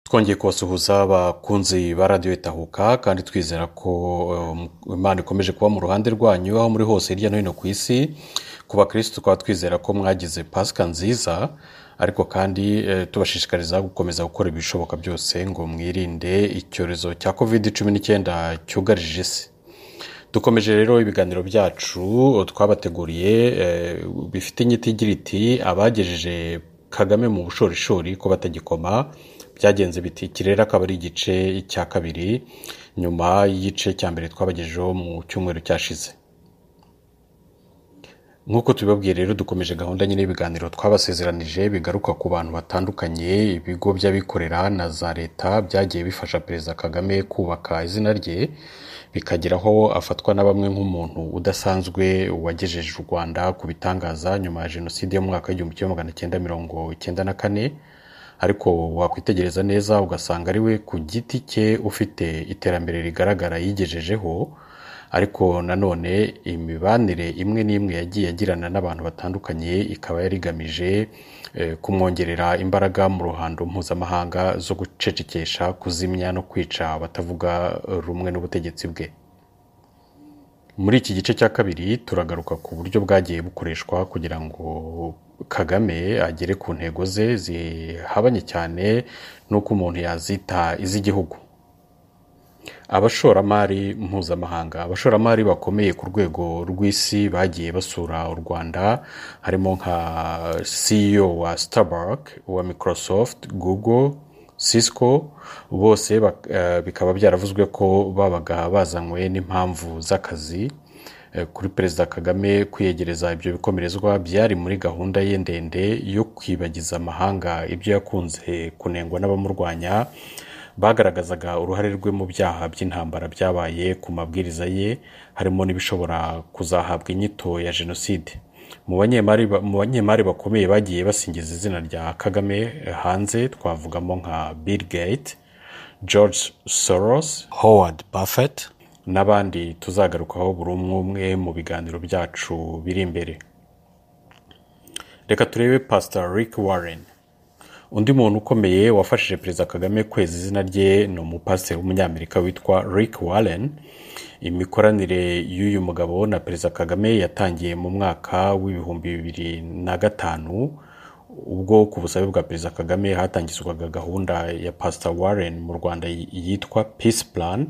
twongeye kubasuhuza abakunzi ba radiyo itahuka kandi twizera ko imana ikomeje kuba mu ruhande rwanyu aho muri hose hirya no hino ku isi ku bakirisitu tukaba twizera ko mwagize pasika nziza ariko kandi tubashishikariza gukomeza gukora ibishoboka byose ngo mwirinde icyorezo cya kovide cumi n'icyenda cyugarije isi dukomeje rero ibiganiro byacu twabateguriye bifite inyiti igira iti abagejeje kagame mu bushorishori ko batagikoma byagenze biti iki rero akaba ari igice cya kabiri nyuma y'igice cya mbere twabagejejeho mu cyumweru cyashize nk'uko tubibabwiye rero dukomeje gahunda nyine y'ibiganiro twabasezeranije bigaruka ku bantu batandukanye ibigo by'abikorera na za leta byagiye bifasha perezida kagame kubaka izina rye bikageraho afatwa na bamwe nk'umuntu udasanzwe wagejeje u rwanda ku bitangaza nyuma ya jenoside yo mu mwaka w'igihumbi kimwe magana cyenda mirongo icyenda na kane ariko wakwitegereza neza ugasanga ari we ku giti cye ufite iterambere rigaragara yigejejeho ariko nanone imibanire imwe n'imwe yagiye agirana n'abantu batandukanye ikaba yari igamije kumwongerera imbaraga mu ruhando mpuzamahanga zo gucecekesha kuzimya no kwica abatavuga rumwe n'ubutegetsi bwe muri iki gice cya kabiri turagaruka ku buryo bwagiye bukoreshwa kugira ngo kagame agere ku ntego ze zihabanye cyane n'uko umuntu yazita iz'igihugu abashoramari mpuzamahanga abashoramari bakomeye ku rwego rw'isi bagiye basura u rwanda harimo nka ceo wa starbuck wa microsoft google cisco bose bikaba byaravuzwe ko babaga bazanywe n'impamvu z'akazi kuri perezida kagame kwiyegereza ibyo bikomerezwa byari muri gahunda ye ndende yo kwibagiza amahanga ibyo yakunze kunengwa n'abamurwanya bagaragazaga uruhare rwe mu byaha by'intambara byabaye ku mabwiriza ye harimo n'ibishobora kuzahabwa inyito ya jenoside mu banyemari bakomeye bagiye basingiza izina rya kagame hanze twavugamo nka bill gate george soros howard buffett n'abandi tuzagarukaho buri umwe umwe mu biganiro byacu biri imbere reka turebe pasita rick warren undi muntu ukomeye wafashije perezida kagame kweza izina rye ni umupasiteri w'umunyamerika witwa rick warren imikoranire y'uyu mugabo na perezida kagame yatangiye mu mwaka w'ibihumbi bibiri na gatanu ubwo ku busabe bwa perezida kagame hatangizwaga gahunda ya pasita warren mu rwanda yitwa peace plan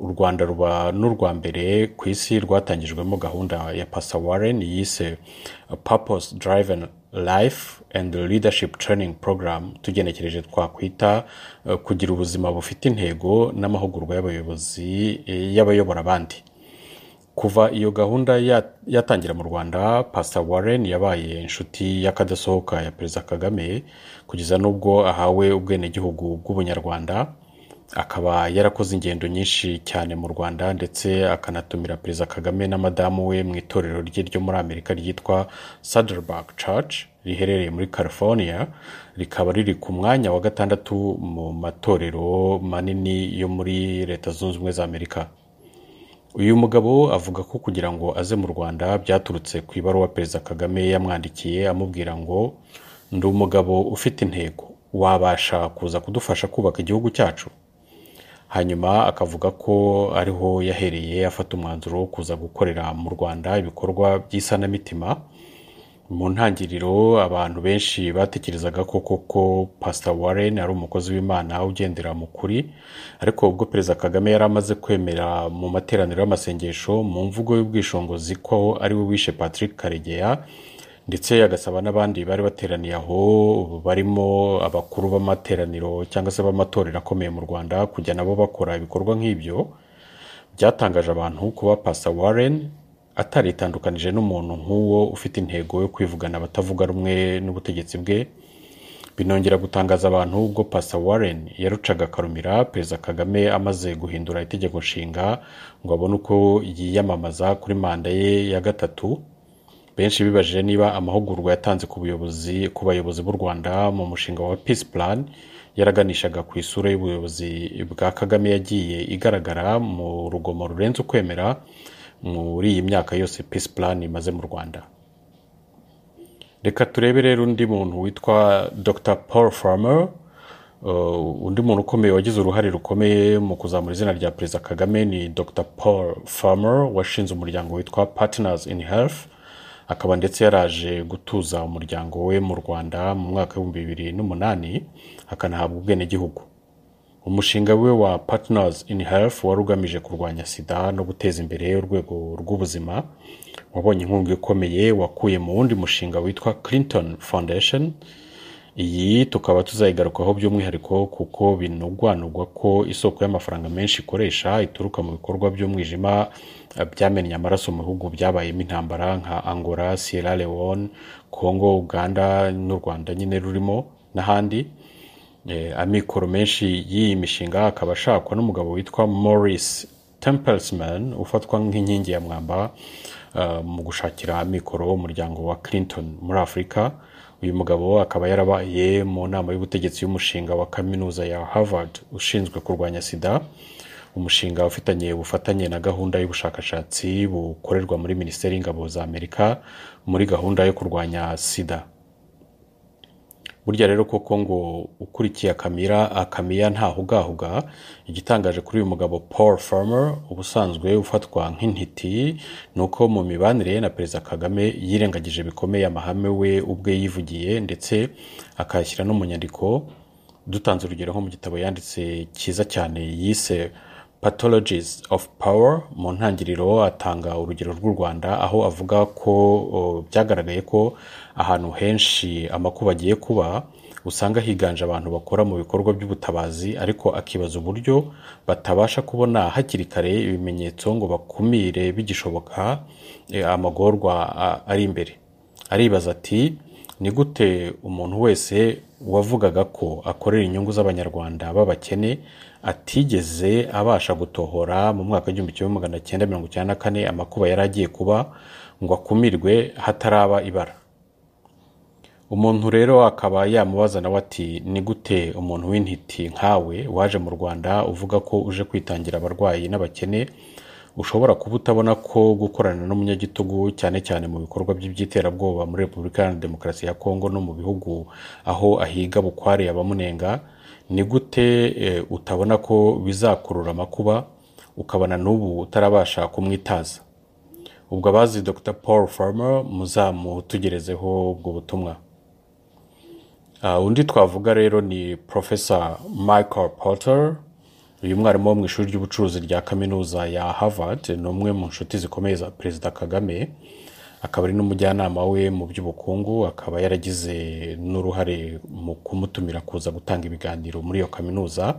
u rwanda ruba n'urwa mbere ku isi rwatangijwemo gahunda ya pasita warren yise purpose driven life and leadership training program tugenekereje twakwita kugira ubuzima bufite intego n'amahugurwa y'abayobozi y'abayobora abandi kuva iyo gahunda yatangira mu rwanda pasita warren yabaye inshuti y'akadasohoka ya perezida kagame kugeza n'ubwo ahawe ubwenegihugu bw'ubunyarwanda akaba yarakoze ingendo nyinshi cyane mu rwanda ndetse akanatumira perezida kagame na madamu we mu itorero rye ryo muri amerika ryitwa saderberg church riherereye muri california rikaba riri ku mwanya wa gatandatu mu matorero manini yo muri leta zunze ubumwe za amerika uyu mugabo avuga ko kugira ngo aze mu rwanda byaturutse ku ibaruwa perezida kagame yamwandikiye amubwira ngo ndi umugabo ufite intego wabasha kuza kudufasha kubaka igihugu cyacu hanyuma akavuga ko ariho yahereye afata umwanzuro wo kuza gukorera mu rwanda ibikorwa by'isanamitima mu ntangiriro abantu benshi batekerezaga ko koko pasita warren ari umukozi w'imana ugendera mu kuri ariko ubwo perezida kagame yari amaze kwemera mu materaniro y'amasengesho mu mvugo y'ubwishingizi ko ari we wishe patrick karegeya ndetse agasaba n'abandi bari bateraniye aho barimo abakuru b'amateraniro cyangwa se b'amatorero akomeye mu rwanda kujya nabo bakora ibikorwa nk'ibyo byatangaje abantu kuba pasa warren ataritandukanije n'umuntu nk'uwo ufite intego yo kwivugana abatavuga rumwe n'ubutegetsi bwe binongera gutangaza abantu ubwo pasa warren yarucaga akarumira perezida kagame amaze guhindura itegeko nshinga ngo abone uko yiyamamaza kuri manda ye ya gatatu benshi bibajije niba amahugurwa yatanze ku buyobozi ku bayobozi b'u rwanda mu mushinga wa peace plan yaraganishaga ku isura y'ubuyobozi bwa kagame yagiye igaragara mu rugomo rurenze ukwemera muri iyi myaka yose peace plan imaze mu rwanda reka turebe rero undi muntu witwa dr paul farmer Uh, undi muntu ukomeye wagize uruhare rukomeye mu kuzamura izina rya perezida kagame ni dr paul farmer washinze umuryango witwa partners in health akaba ndetse yaraje gutuza umuryango we mu rwanda mu mwaka w'ibihumbi bibiri n'umunani akanahabwa ubwenegihugu umushinga we wa partners in health wari ugamije kurwanya sida no guteza imbere urwego rw'ubuzima wabonye inkunga ikomeye wakuye mu wundi mushinga witwa clinton foundation iyi tukaba tuzayigarukaho by'umwihariko kuko binugwanugwa ko isoko y'amafaranga menshi ikoresha ituruka mu bikorwa by'umwijima eh, byamennye amaraso mu bihugu byabayemo intambara nka angola sierra leone congo uganda n'u rwanda nyine rurimo n'ahandi Eh, amikoro menshi y'iyi mishinga akaba ashakwa n'umugabo witwa maurice templesman ufatwa nk'inkingi ya mwamba eh, mu gushakira amikoro umuryango wa clinton muri afurika uyu mugabo akaba yarabaye mu nama y'ubutegetsi y'umushinga wa kaminuza ya harvard ushinzwe kurwanya sida umushinga ufitanye ubufatanye na gahunda y'ubushakashatsi bukorerwa muri minisiteri y'ingabo za amerika muri gahunda yo kurwanya sida burya rero koko ngo ukurikiye akamira akamiya ntahugahuga igitangaje kuri uyu mugabo paul farmer ubusanzwe ufatwa nk'intiti ni uko mu mibanire ye na perezida kagame yirengagije bikomeye amahame we ubwe yivugiye ndetse akayashyira no mu nyandiko dutanze urugero nko mu gitabo yanditse cyiza cyane yise pathologies of power mu ntangiriro atanga urugero rw'u rwanda aho avuga ko o, byagaragaye ko ahantu henshi amakuba agiye kuba usanga higanje abantu bakora mu bikorwa by'ubutabazi ariko akibaza uburyo batabasha kubona hakiri kare ibimenyetso ngo bakumire bigishoboka eh, amagorwa a- ari imbere aribaza ati ni gute umuntu wese wavugaga ko akorera inyungu z'abanyarwanda b'abakene atigeze abasha gutohora mu mwaka w'igihumbi kimwe magana cyenda mirongo icyenda na kane amakuba yari agiye kuba ngo akumirwe hataraba ibara umuntu rero akaba yamubaza nawe ati ni gute umuntu w'intiti nkawe waje mu rwanda uvuga ko uje kwitangira abarwayi n'abakene ushobora kuba utabona ko gukorana n'umunyagitugu cyane cyane mu bikorwa bye by'iterabwoba muri repubulika iharanira demokarasi ya kongo no mu bihugu aho ahiga bukware abamunenga ni gute eh, utabona ko bizakurura amakuba ukabona n'ubu utarabasha kumwitaza ubwo abazi dr paul farmer muzamutugerezeho ubwo butumwa Uh, undi twavuga rero ni profesa michael porter uyu mwarimu wo mu ishuri ry'ubucuruzi rya kaminuza ya harvard ni umwe mu nshuti zikomeye za perezida kagame akaba ari n'umujyanama we mu by'ubukungu akaba yaragize n'uruhare mu kumutumira kuza gutanga ibiganiro muri iyo kaminuza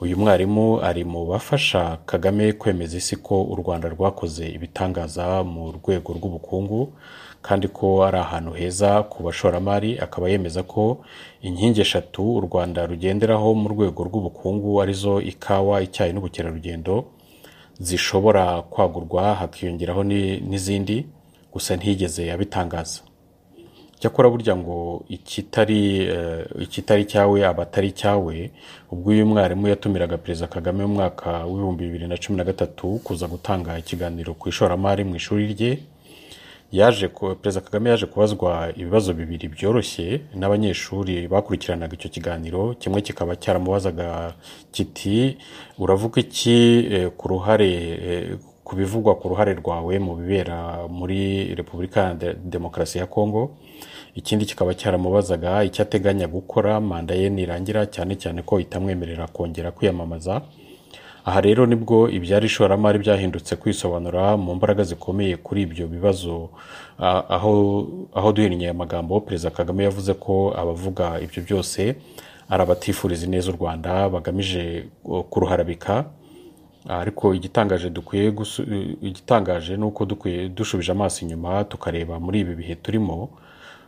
uyu mwarimu ari mu bafasha kagame kwemeza isi ko u rwanda rwakoze ibitangaza mu rwego rw'ubukungu kandi ko ari ahantu heza ku bashoramari akaba yemeza ko inkingi eshatu u rwanda rugenderaho mu rwego rw'ubukungu arizo ikawa icyayi n'ubukerarugendo zishobora kwagurwa hakiyongeraho ni- n'izindi gusa ntiyigeze abitangaza cyakora burya ngo ikitari eh, ikitari cyawe aba atari cyawe ubwo uyu mwarimu yatumiraga perezida kagame mu mwaka w'ibihumbi bibiri na cumi na gatatu kuza gutanga ikiganiro ku ishoramari mu ishuri rye yaje ku- perezida kagame yaje kubazwa ibibazo bibiri byoroshye n'abanyeshuri bakurikiranaga icyo kiganiro kimwe kikaba cyaramubazaga kiti uravuga iki eh, ku ruhare eh, ku bivugwa ku ruhare rwawe mu bibera muri repubulika iharanira demokarasi ya kongo ikindi kikaba cyaramubazaga icyo ateganya gukora manda ye nirangira cyane cyane ko itamwemerera kongera kwiyamamaza aha rero nibwo ibyari ishoramari byahindutse kwisobanura mu mbaraga zikomeye kuri ibyo bibazo ah, aho aho duhiriye amagambo perezida kagame yavuze ko abavuga ibyo byose ari abatifuriza ineza u rwanda bagamije oh, kuruharabika ariko igitangaje dukwiye gusu- igitangaje ni uko dukwiye dushubije amaso inyuma tukareba muri ibi bihe turimo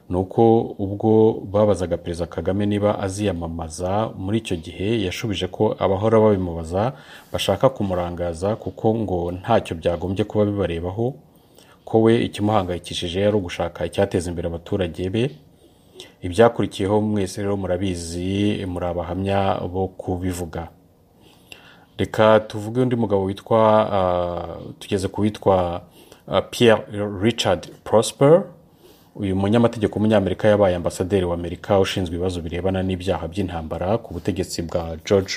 ni uko ubwo babazaga perezida kagame niba aziyamamaza muri icyo gihe yashubije ko abahora babimubaza bashaka kumurangaza kuko ngo ntacyo byagombye kuba bibarebaho ko we ikimuhangayikishije ari ugushaka icyateza imbere abaturage be ibyakurikiyeho mwese rero murabizi muri abahamya bo kubivuga reka tuvuge undi mugabo witwa ah, tugeze ku witwa ah, Pierre Richard Prosper uyu munyamategeko w'umunyamerika yabaye ambasaderi w'amerika ushinzwe ibibazo birebana n'ibyaha by'intambara ku butegetsi bwa george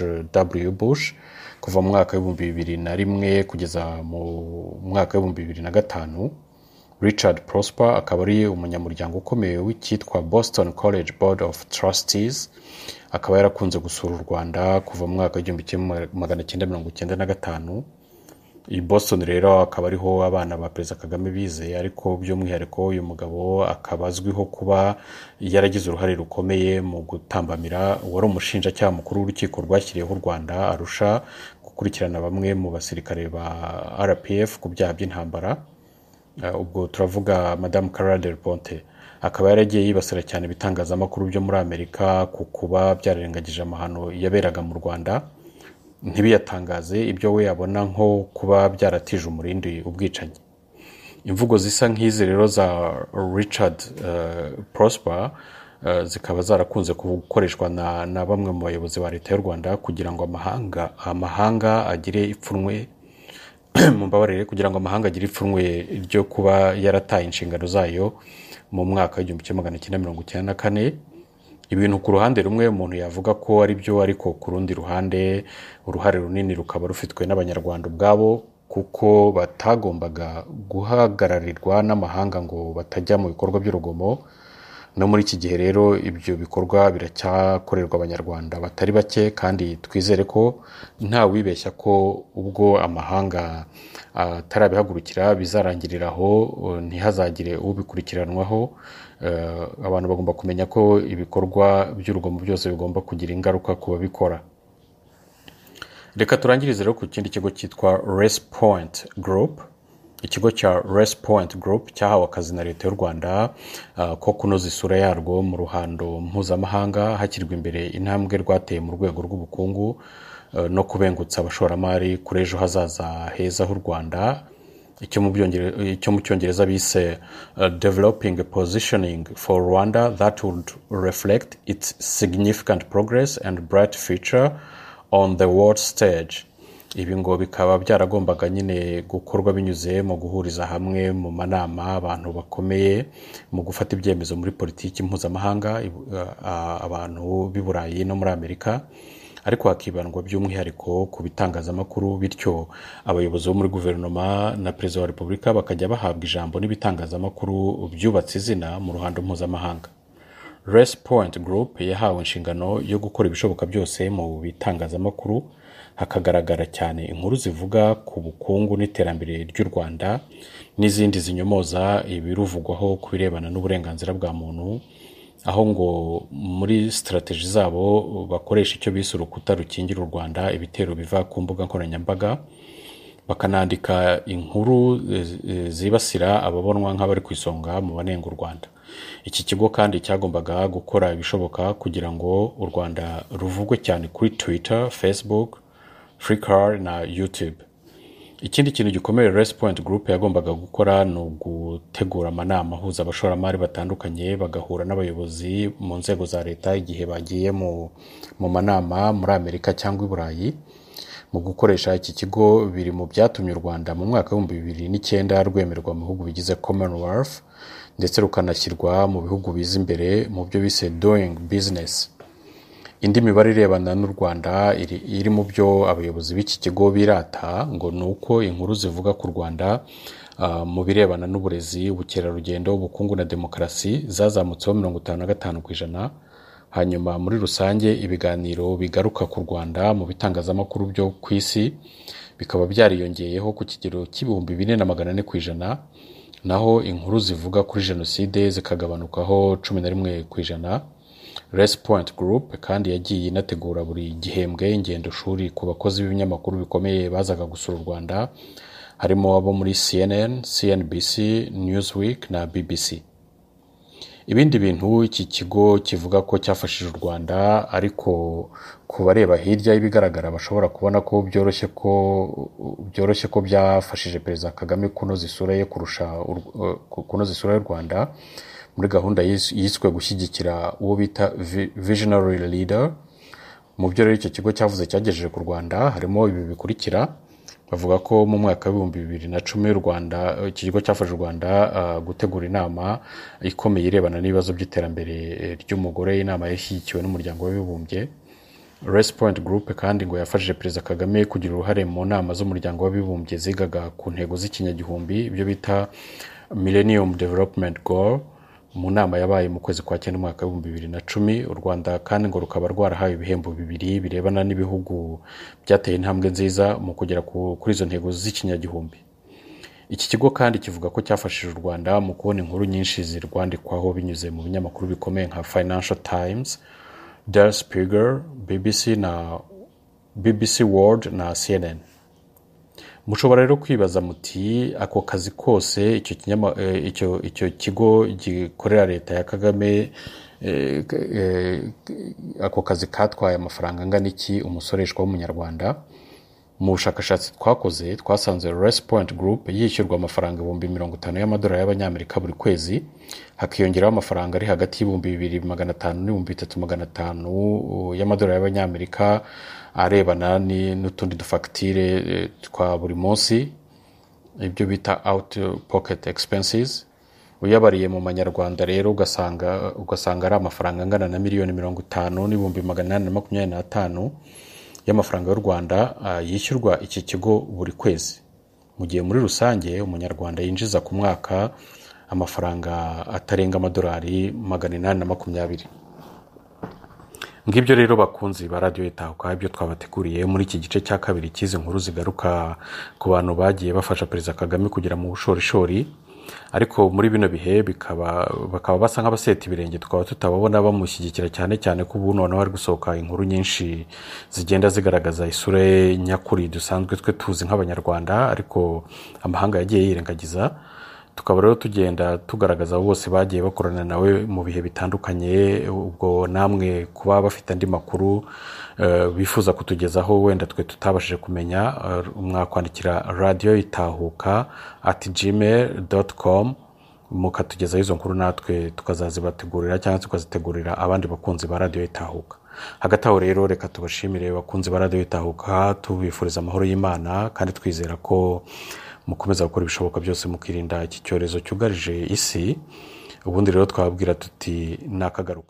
w bush kuva mu mwaka w'ibihumbi bibiri na rimwe kugeza mu mwaka w'ibihumbi bibiri na gatanu richard prosper akaba ari umunyamuryango ukomeye w'icyitwa boston college board of trustees akaba yarakunze gusura u rwanda kuva mu mwaka w'igihumbi kimwe magana cyenda mirongo icyenda na gatanu i boston rero akaba ariho abana ba perezida kagame bize ariko by'umwihariko uyu mugabo akaba azwiho kuba yaragize uruhare rukomeye mu gutambamira uwari umushinjacyaha mukuru w'urukiko rwashyiriyeho u rwanda arusha gukurikirana bamwe mu basirikare ba rpf ku byaha by'intambara Eh, ubwo turavuga madamu Carla del Ponte akaba yaragiye yibasira cyane ibitangazamakuru byo muri amerika ku kuba byararengagije amahano yaberaga mu rwanda ntibiyatangaze ibyo we yabona nko kuba byaratije umurindi ubwicanyi imvugo zisa nk'izi rero za richard eh, prosper eh, zikaba zarakunze gukoreshwa na, na bamwe mu bayobozi ba leta y'u rwanda kugira ngo amahanga amahanga agire ipfunwe mumbabarire kugira ngo amahanga agire ipfunwe ryo kuba yarataye inshingano zayo mu mwaka w'igihumbi kimwe magana cyenda mirongo icyenda na kane ibintu ku ruhande rumwe umuntu yavuga ko ari byo ariko ku rundi ruhande uruhare runini rukaba rufitwe n'abanyarwanda ubwabo kuko batagombaga guhagararirwa n'amahanga ngo batajya mu bikorwa by'urugomo no muri iki gihe rero ibyo bikorwa biracyakorerwa abanyarwanda batari bake kandi twizere ko nta wibeshya ko ubwo amahanga atarabihagurukira bizarangirira aho eh, ntihazagire ubikurikiranwaho Eh, abantu bagomba kumenya ko ibikorwa by'urugomo byose bigomba kugira ingaruka ku babikora reka turangirize rero ku kindi kigo cyitwa resi point group ikigo cya resi point group cyahawe akazi na leta y'u rwanda ah, ko kunoza isura yarwo mu ruhando mpuzamahanga hashyirwa imbere intambwe rwateye mu rwego rw'ubukungu eh, no kubengutsa abashoramari kuri ejo hazaza heza h'u rwanda icyo mu Byongere- icyo mu cyongereza bise eh, developing a positioning for rwanda that would reflect its significant progress and bright future on the world stage ibi ngo bikaba byaragombaga nyine gukorwa binyuze mu guhuriza hamwe mu manama abantu bakomeye mu gufata ibyemezo muri politiki mpuzamahanga ibu- a- a- abantu b'i burayi no muri amerika ariko hakibandwa by'umwihariko ku bitangazamakuru bityo abayobozi bo muri guverinoma na perezida wa repubulika bakajya bahabwa ijambo n'ibitangazamakuru byubatse izina mu ruhando mpuzamahanga resi point group yahawe inshingano yo gukora ibishoboka byose mu bitangazamakuru hakagaragara cyane inkuru zivuga ku bukungu n'iterambere ry'u rwanda n'izindi zinyomoza ibiruvugwaho ku birebana n'uburenganzira bwa muntu aho ngo muri sitarateji zabo bakoresha icyo bise urukuta rukingira u rwanda ibitero biva ku mbuga nkoranyambaga bakanandika inkuru eh, eh, zibasira ababonwa nk'abari ku isonga mu banenga u rwanda iki kigo kandi cyagombaga gukora ibishoboka kugira ngo u rwanda ruvugwe cyane kuri twitter facebook flickr na youtube ikindi kintu gikomeye resi point group yagombaga gukora ni ugutegura amanama ahuza abashoramari batandukanye bagahura n'abayobozi mu nzego za leta igihe bagiye mu, mu manama muri amerika cyangwa i burayi mu gukoresha iki kigo biri mu byatumye u rwanda mu mwaka w'ibihumbi bibiri n'icyenda rwemerwa mu bihugu bigize commonwealth ndetse rukanashyirwa mu bihugu biza imbere mu byo bise doing business indi mibare irebana n'u rwanda iri, iri mu byo abayobozi b'iki kigo birata ngo ni uko inkuru zivuga ku rwanda ah, mu birebana n'uburezi ubukerarugendo ubukungu na demokarasi zazamutseho mirongo itanu na gatanu ku ijana hanyuma muri rusange ibiganiro bigaruka ku rwanda mu bitangazamakuru byo ku isi bikaba byariyongeyeho ku kigero cy'ibihumbi bine na magana ane ku ijana naho inkuru zivuga kuri jenoside zikagabanukaho cumi na rimwe ku ijana resi point group kandi yagiye inategura buri gihembwe ingendo shuri ku bakozi b'ibinyamakuru bikomeye bazaga gusura u rwanda harimo abo muri cnn cnbc newsweek na bbc ibindi bintu iki kigo kivuga ko cyafashije u rwanda ariko ku bareba hirya y'ibigaragara bashobora kubona ko byoroshye ko byoroshye ko byafashije perezida kagame kunoza isura ye kurusha u- ku- kunoza isura y'u rwanda muri gahunda yis- yiswe gushyigikira uwo bita vi- visionary leader mu byo rero icyo kigo cyavuze cyagejeje ku rwanda harimo ibi bikurikira bavuga ko mu mwaka w'ibihumbi bibiri na cumi u rwanda iki kigo cyafashe u rwanda ah, gutegura inama ikomeye irebana n'ibibazo by'iterambere eh, ry'umugore inama yashyigikiwe n'umuryango w'abibumbye resipoint gurupe kandi ngo yafashije perezida kagame kugira uruhare mu nama z'umuryango w'abibumbye zigaga ku ntego z'ikinyagihumbi ibyo bita millennium development goal mu nama yabaye mu kwezi kwa cyenda umwaka w'ibihumbi bibiri na cumi u rwanda kandi ngo rukaba rwarahawe ibihembo bibiri birebana n'ibihugu byateye intambwe nziza mu kugera ku- kuri izo ntego z'ikinyagihumbi iki kigo kandi kivuga ko cyafashije u rwanda mu kubona inkuru nyinshi zirwandikwaho binyuze mu binyamakuru bikomeye nka financial times der spiegel bbc na bbc world na cnn mushobora rero kwibaza muti ako kazi kose icyo kinyama- eh, icyo- icyo kigo gikorera leta ya kagame eh, k- eh, ako kazi katwaye amafaranga angana iki umusoreshwa w'umunyarwanda mu bushakashatsi twakoze twasanze resipoint group yishyurwa amafaranga ibihumbi mirongo itanu y'amadolari y'abanyamerika buri kwezi hakiyongeraho amafaranga ari hagati y'ibihumbi bibiri magana atanu n'ibihumbi bitatu magana atanu y'amadolari y'abanyamerika arebana ni- n'utundi dufagitire eh, twa buri munsi ibyo bita out pocket expenses uyabariye mu manyarwanda rero ugasanga ugasanga ari amafaranga angana na miliyoni mirongo itanu n'ibihumbi magana inani na makumyabiri n'atanu y'amafaranga y'u rwanda ah, yishyurwa iki kigo buri kwezi mu gihe muri rusange umunyarwanda yinjiza ku mwaka amafaranga atarenga amadolari magana inani na makumyabiri ngibyo rero bakunzi ba radiyo itahuka ibyo twabateguriye muri iki gice cya kabiri cy'izi nkuru zigaruka ku bantu bagiye bafasha perezida kagame kugera mu bushorishori ariko muri bino bihe bikaba bakaba basa nk'abaseta ibirenge tukaba tutababona bamushyigikira cyane cyane ko ubu noneho hari gusohoka inkuru nyinshi zigenda zigaragaza isura ye nyakuri dusanzwe twe tuzi nk'abanyarwanda ariko amahanga yagiye yirengagiza tukaba rero tugenda tugaragaza abo bose bagiye bakorana nawe mu bihe bitandukanye ubwo namwe kuba bafite andi makuru eh, bifuza kutugezaho wenda twe tutabashije kumenya eh, mwakwandikira radiyo itahuka at gmail dot com mukatugezaho izo nkuru natwe tukazazibategurira cyangwa tukazitegurira abandi bakunzi ba radiyo itahuka hagati aho rero reka tubashimire bakunzi ba radiyo itahuka tubifuriza amahoro y'imana kandi twizera ko mukomeza gukora ibishoboka byose mukirinda iki cyorezo cyugarije isi ubundi rero twababwira tuti nakagaruka